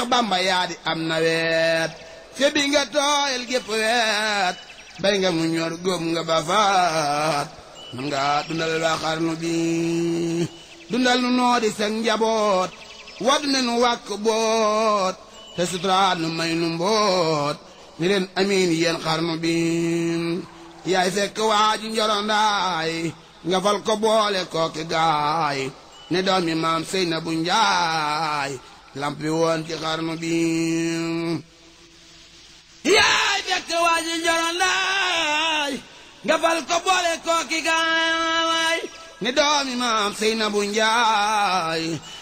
bamba yaa di am nawet te bi nga tooyal gépp weet bay nga mu ñor góob nga ba faat man nga dundal waa xarnu bi dundal nu noo di seen njaboot wad ne nu wàkk boot te suturaat nu may nu mboot ni leen amiin yéen xarnu bi yaay fekk waa ji njorondaay nga fal ko boole kooki gaay ne doomi maam sëy na bu njaay lampi woon ci xarnu bi yaay fekk waa ji njorondaay nga fal ko boole kooki gaay ne doomi maam sëy na bu njaay